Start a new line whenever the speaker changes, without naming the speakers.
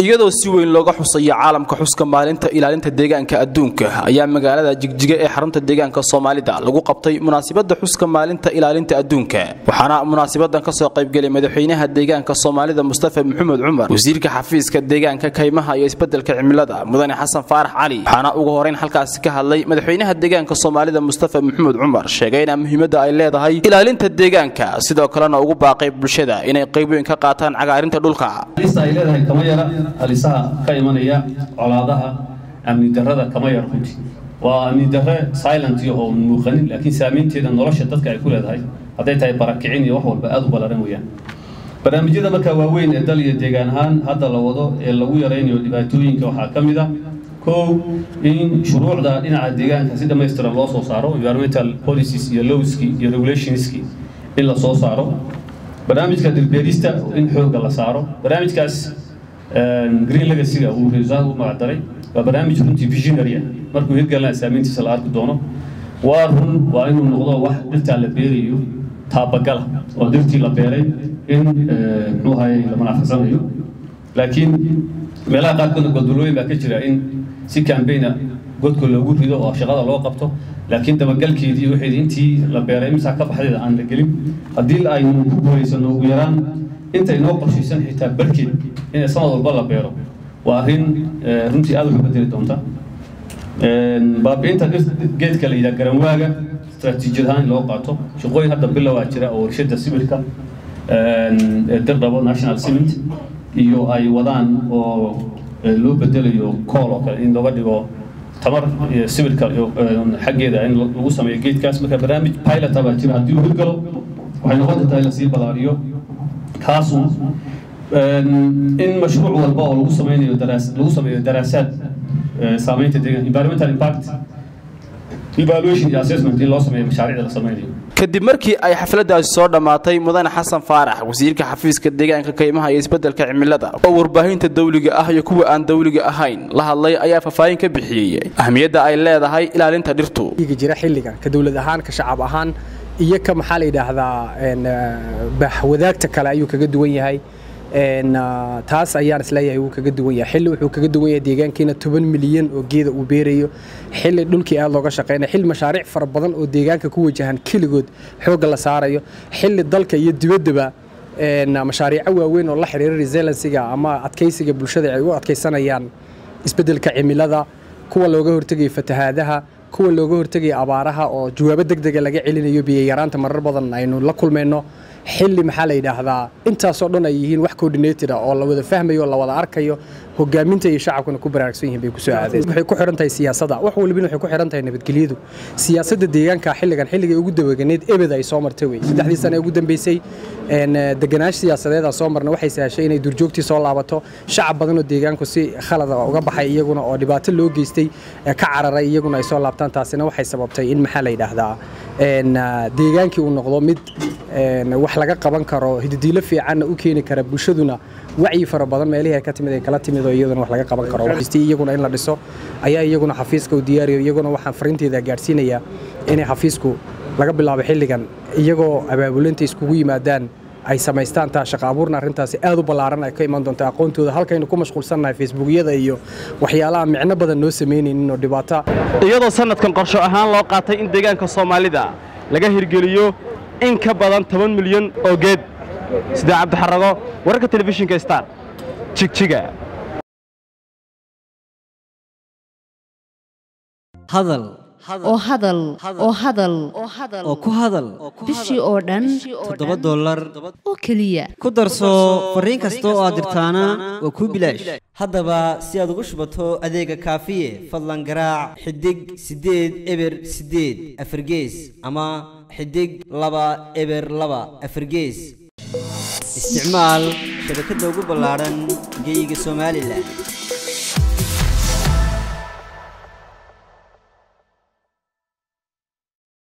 iyadoo si weyn looga xusayo caalamka xuska maalinta ilaalinta deegaanka adduunka ayaa magaalada jigjiga ee xarunta deegaanka soomaalida lagu qabtay munaasibada xuska maalinta ilaalinta adduunka waxaana munaasabadan kasoo qaybgelay madaxweynaha deegaanka soomaalida mustafa maxamed cumar wasiirka xafiiska deegaanka kaymaha iyo isbedelka cimilada mudane xasan faarax cali waxaana ugu horeyn halkaasi ka hadlay madaxweynaha deegaanka soomaalida mustafa maxamed cumar sheegayna muhiimada ay leedahay ilaalinta deegaanka sidoo kalena ugu baaqay bulshada inay qayb weyn ka qaataan cagaarinta dhulka
halista ay leedahay kama yara halisaha ka imanaya colaadaha amni darrada kama yara runti waa amni darre silent iyo oo muuqanin laakiin saameynteeda nolosha dadka ay ku leedahay hadday tahay barakicin iyo wax walba aad u ballaran weeyaan barnaamijyada markaa waaweyn ee dal iyo deegaan ahaan hadda la wado ee lagu yaraynayo dhibaatooyinka waxaa ka mid ah kow in shuruucda dhinaca deegaanka si dhammaystiran loo soo saaro environmental policies iyo lowski iyo regulationski in la soo saaro barnaamijka dhirbeerista in xoogga la saaro barnaamijkaas green legacyga uu reesaha u magacdaray waa barnaamij runtii visionary ah markuu hirgalna saameyntiisa la arki doono waa run waa inuu noqdo wax dhirtaa la beerayo taabagala oo dhirtii la beeray in muxuu ahay la manaafasanayo laakiin meelaha qaarkoodna goldolooyin baa ka jira in si cambaigna godka loogu rido oo shaqada loo qabto laakiin dabagalkeedii waxeedii intii la beeray imisaa ka baxdeeda aan la gelin haddii aynu ku guulaysano ugu yaraan inta inoo qorshaysan xitaa barkeed in sanad walba la beero waa arrin runtii aad wax u bedeli doonta baabi'inta geedka la yidhaha garanwaaga istaraatiijiyad ahaan in loo qaato shaqooyin hadda bilowaa jira oo warshada sibirka dirdhabo national cement iyo ay wadaan oo loo bedelayo cool oo kale in looga dhigo tamar sibirka xaggeeda in lagu sameeyo geedkaas marka barnaamij pilota baa jira haddii uu hirgalo waxay noqon kartaa in lasii ballaariyo kaasu in mashruuc walba oo lagu sameynayo daraas lagu sameeyo daraasaad saameynta deegaan environmental impact evaluation iyo assessment in loo sameeyo mashaariicda la sameynayo
kadib markii ay xafladaasi soo dhammaatay mudane xasan faarax wasiirka xafiiska deegaanka kaymaha iyo isbedelka cimilada oo warbaahinta dawliga ah iyo kuwa aan dawliga ahayn la hadlay ayaa faahfaahin ka bixiyey ahmiyadda ay leedahay ilaalinta dhirtu
jira xilligan ka dowlad ahaan ka shacab ahaan iyo ka maxaa la yidhaahdaa wadaagta kale ayuu kaga duwan yahay taas ayaan isleeyahay wuu kaga duwan yahay xilli wuxuu kaga duwan yahay deegaankiina toban milyan oo geeda uu beerayo xilli dhulkii aad looga shaqaynaya xilli mashaariic fara badan oo deegaanka ku wajahan keligood xoogga la saarayo xilli dalka iyo dibaddaba mashaariico waaweyn oo la xiriira resiliensiga ama adkaysiga bulshada ay u adkaysanayaan isbeddelka cimilada kuwa looga hortegayo fatahaadaha kuwa looga hortegaya abaaraha oo jawaabo degdega laga celinayo biyayaraanta marar badan aynu la kulmayno xilli maxaa la yidhaahdaa intaasoo dhan ay yihiin wax coordinated ah oo la wada fahmayo oo la wada arkayo hogaaminta iyo shacabkuna ku baraarugsan yihiin bay ku soo aadeen waxay ku xiran tahay siyaasadda wax walbina waxay ku xiran tahay nabadgelyadu siyaasadda deegaanka xilligan xilligay ugu dawaganeed ebed ay soo martay wey saddexdii sane ugu dambeysay deganaash siyaasadeeda soo marna waxay sahashay inay durjoogtii soo laabato shacab badan oo deegaanku si khalada uga baxay iyaguna oo dhibaato loo geystay ka cararay iyaguna ay soo laabtaan taasina waxay sababtay in maxaa la yidhaahdaa deegaankii uu noqdo mid wax laga qaban karo hididiilo fiicanna u keeni kara bulshaduna wacyi fara badan meelihii ay ka timid ay kala timid oo iyaduna wax laga qaban karo iyaguna in la dhiso ayaa iyaguna xafiiska u diyaariyo iyaguna waxaan fariinteeda gaadhsiinayaa inay xafiisku laga bilaabo xilligan iyagoo abaabulinta iskugu yimaadaan ay samaystaan taa shaqa abuurna arrintaasi aad u ballaaran ay ka iman doonta aqoontooda halkaynu ku mashquulsannahay facebookyada iyo waxyaalaha micno badan noo samaynaynin oo dhibaato
iyadoo sanadkan qorsho ahaan loo qaatay in deegaanka soomaalida laga hirgeliyo in ka badan toban milyan oo geed sidee cabdixarago wararka telefishinka star jigjiga
hadal
oo hadal oo hadal
oo ku hadal
bishii oo dhan
toddoba dollar
oo keliya
ku darso fariin kasta oo aad dirtaana waa kuu bilaash haddaba si aad ugu shubato adeega kaafiye fadlan garaac xidig siddeed eber siddeed afargees ama xidig laba eber laba afargees isticmaal shabakadda ugu ballaadhan geyga somalilan